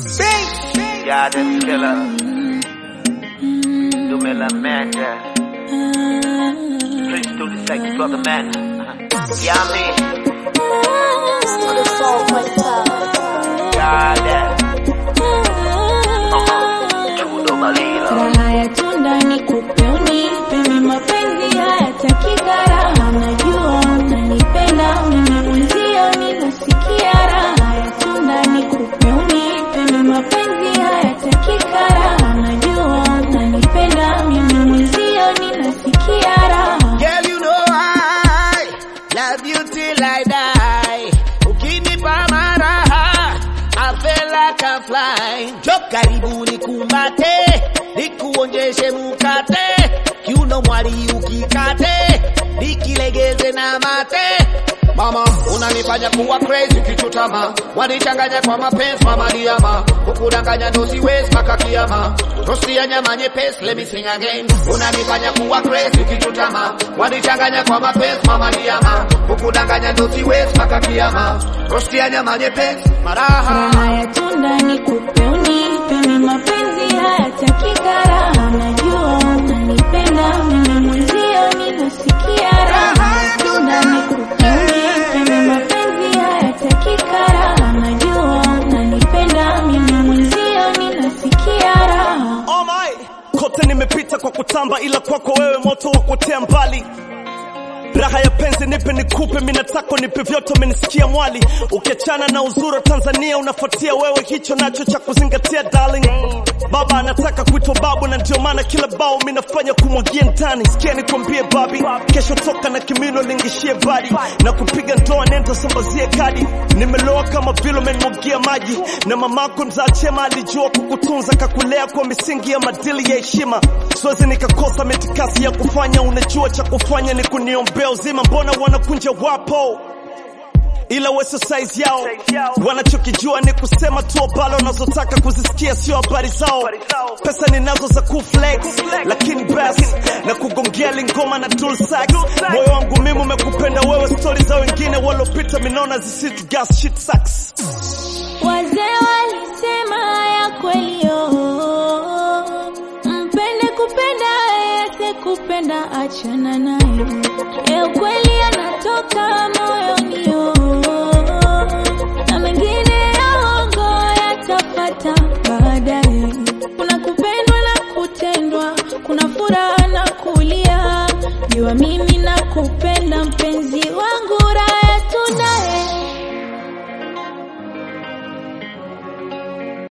Goddamn killer. Do me la manda. Please do the sex brother man. Yeah, me. Goddamn. Uh-huh. Chudo Malila. Raha ya tunda ni kupe unipe, mimi mapenzi hayataki gharama. Najua unanipenda mimi mwenzio, ninasikia raha ya tunda ni kupe unipe, mimi mapenzi hayataki gharama. Najua unanipenda mimi mwenzio, ninasikia raha. Girl, you know I love you till I die. Ukinipa maraha, I feel like I fly. Jo karibu nikumbate, nikuonjeshe mukate, kiuno mwali ukikate, nikilegeze na mate. Mama, unanifanya kuwa crazy ukichutama, wanichanganya kwa mapenzi mama diama, kukudanganya ndo siwezi mpaka kiama, rosti ya nyama nyepesi, let me sing again. Unanifanya kuwa crazy ukichutama, wanichanganya kwa mapenzi mama diama, kukudanganya ndo siwezi mpaka kiama, rosti ya nyama nyepesi, maraha Raha ya tunda ni kupe unipe, mimi mapenzi hayataki gharama. Najua unanipenda mimi mwenzio, ninasikia raha ya tunda ni kupe unipe, mimi mapenzi hayataki gharama. Najua unanipenda mimi mwenzio, ninasikia raha. Oh my. Kote nimepita kwa kutamba, ila kwako wewe moto wa kuotea mbali. Raha ya penzi nipe nikupe, mimi nataka nipe vyote, umenisikia mwali. Ukiachana na uzuri wa Tanzania unafuatia wewe, hicho nacho cha kuzingatia darling. Baba anataka kuitwa babu, na ndio maana kila bao mimi nafanya kumwagia ndani. Sikia nikwambie babi, kesho toka na kimino lingishie badi na kupiga ndoa, nenda sambazie kadi. Nimeloa kama vile umenimwagia maji, na mamako mzaa chema alijua kukutunza, kakulea kwa misingi ya madili ya heshima. Siwezi nikakosa mitikasi ya kufanya, unajua cha kufanya ni kuniombea uzima. Mbona wanakunja wapo ila weso size yao, wanachokijua ni kusema tu abalo unazotaka kuzisikia, sio habari zao. Pesa ninazo za kuflex, lakini basi na kugongea lingoma na tool sax. Moyo wangu mimi umekupenda wewe, stori za wengine walopita minona zisitu gas shit sucks. Wazee walisema ya kweli oh, mpende kupenda yese kupenda achana nayo, ya ukweli yanatoka moyoni oh, na mengine ya uongo yatafata